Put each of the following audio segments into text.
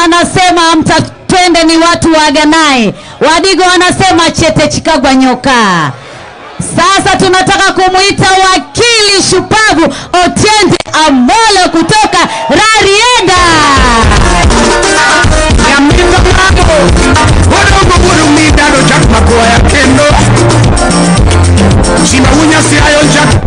wanasema mtatwende ni watu waaganaye. Wadigo wanasema chete chikagwa nyoka. Sasa tunataka kumwita wakili shupavu Otiende Amolo kutoka Rarieda. Nyamito mago Wadogo buru midado jak magoya kendo Shima unya si ayo jak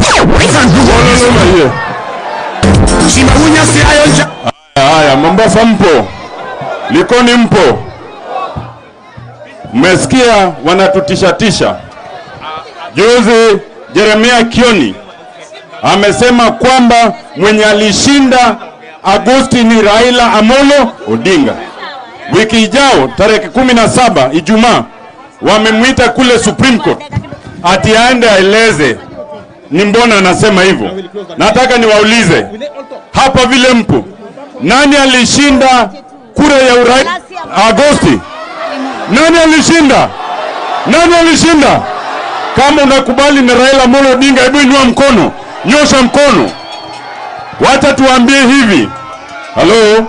Shima unya si ayo jak Haya, Mombasa mpo, Likoni mpo, mmesikia wanatutishatisha. Juzi Jeremia Kioni amesema kwamba mwenye alishinda Agosti ni Raila Amolo Odinga. Wiki ijao tarehe kumi na saba Ijumaa wamemwita kule Supreme Court ati aende aeleze ni mbona anasema hivyo. Nataka niwaulize hapa vile mpo, nani alishinda kura ya urais Agosti? Nani alishinda? Nani alishinda? Kama unakubali ni Raila Amolo Odinga, hebu inua mkono, nyosha mkono. Wacha tuambie hivi, halo,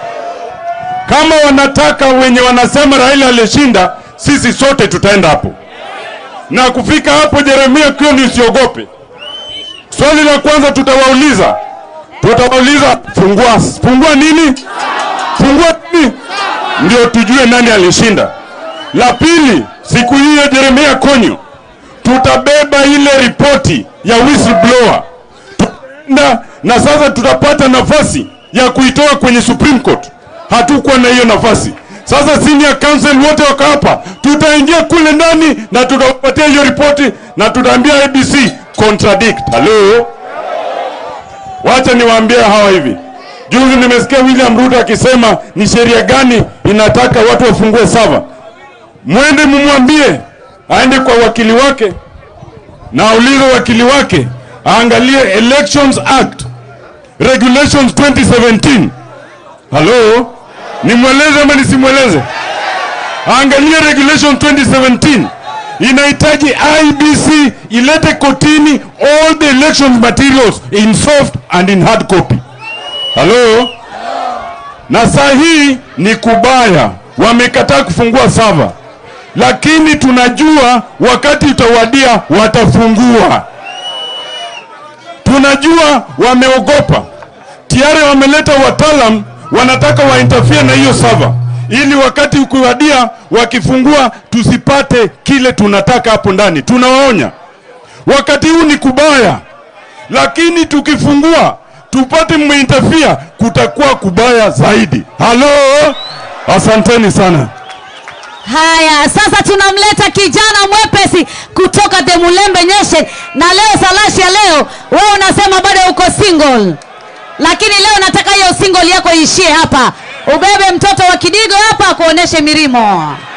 kama wanataka wenye wanasema Raila alishinda, sisi sote tutaenda hapo na kufika hapo. Jeremia Kioni, usiogope. Swali la kwanza tutawauliza, tutawauliza fungua, fungua nini? Fungua nini? Ndio tujue nani alishinda. La pili, siku hiyo Jeremia Konyo, tutabeba ile ripoti ya whistleblower tutaenda na sasa tutapata nafasi ya kuitoa kwenye Supreme Court. Hatukuwa na hiyo nafasi. Sasa senior counsel wote wako hapa, tutaingia kule ndani na tutawapatia hiyo ripoti na tutaambia ABC contradict. Hello, wacha niwaambie hawa hivi. Juzi nimesikia William Ruto akisema ni sheria gani inataka watu wafungue sava. Mwende mumwambie aende kwa wakili wake na aulize wakili wake aangalie Elections Act Regulations 2017. Halo, nimweleze ama nisimweleze? Angalia Regulation 2017 inahitaji IBC ilete kotini all the election materials in soft and in hard copy. Halo, na saa hii ni kubaya, wamekataa kufungua sava, lakini tunajua wakati utawadia watafungua. Tunajua wameogopa tayari, wameleta wataalam wanataka wainterfere na hiyo sava ili wakati ukiwadia wakifungua tusipate kile tunataka hapo ndani. Tunawaonya wakati huu ni kubaya, lakini tukifungua tupate mmeinterfere, kutakuwa kubaya zaidi. Halo, asanteni sana. Haya, sasa tunamleta kijana mwepesi kutoka The Mulembe Nation, na leo salashi ya leo, wewe unasema bado uko single, lakini leo nataka hiyo single yako iishie hapa, ubebe mtoto wa Kidigo hapa akuoneshe mirimo.